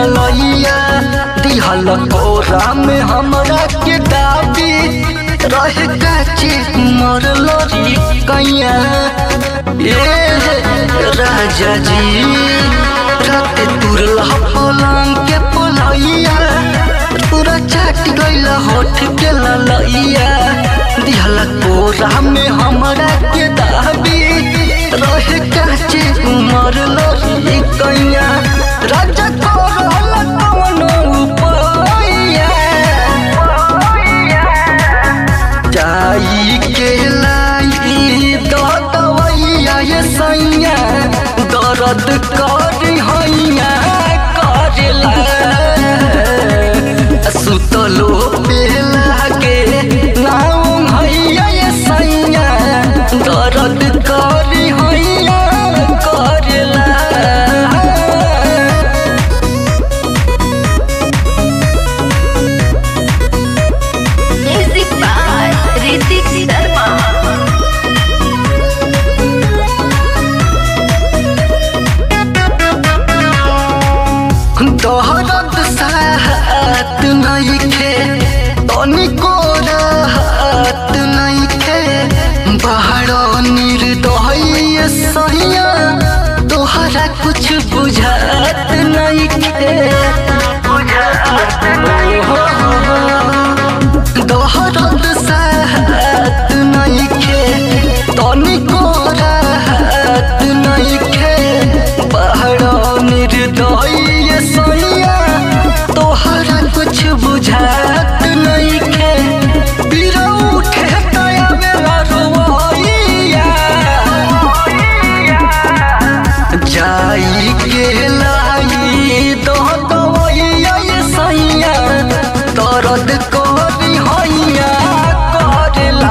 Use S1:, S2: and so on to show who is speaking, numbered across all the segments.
S1: ललैया दिहल कोरा में हमरा के दाबी रहे काची मर लरी कैया ए राजा जी रात तुरल पलंग के पलैया पूरा चाट गइल होठ के ललैया दिहल कोरा में हमरा के दाबी रहे काची मर लरी कैया राजा करल कवनो उपाया जाई के लाई दवैया ये सैया दर्द कर हैया करला सुतलो बेला के नाम हैया ये सैया दर्द कर हैया करला
S2: Music by Ritik Sharma.
S1: दहरत साहत नइखे तनिको राहत नइखे बाहर निर्दय सहिया तोहरा कुछ बुझात नइखे दहरत साहत नइखे तनिको राहत नइखे बाहर निर्दय सैया तोहरा कुछ बुझात नइखे पीरा उठे तया बेला रोइया जाई के लाई दो दवैया ये सैया दर्द करी हैया करला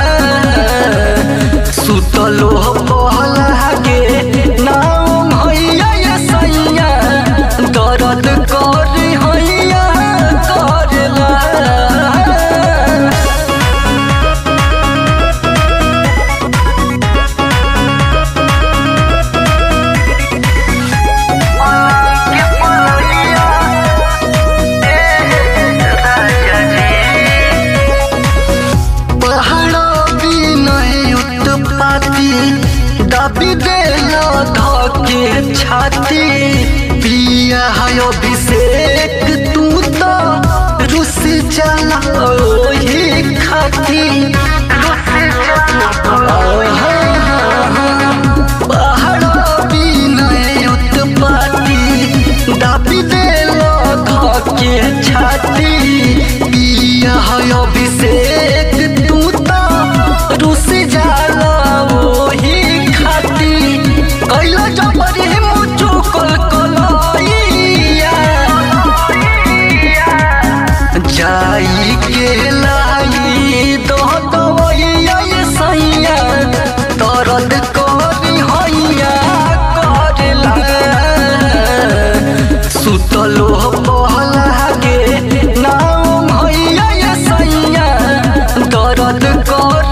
S1: सुतलो पहला के नाम हैया ये सैया दर्द करी हैया करला पहाड़ो भी नहीं उत्पाती दबी देला धके छाती पिया है अभिषेक तू तो रुस जाला ओही खाती पहाड़ो भी नहीं उत्पाती दबी देला धके छाती पिया है अभिषेक तू तो रुस जाला ओही खाती कैला जबरी मुचु कल कलैया जाई के लाई दो दवैया ये सैया दर्द करी हैया करला सुतलो पहला के नाम हैया ये सैया दर्द कर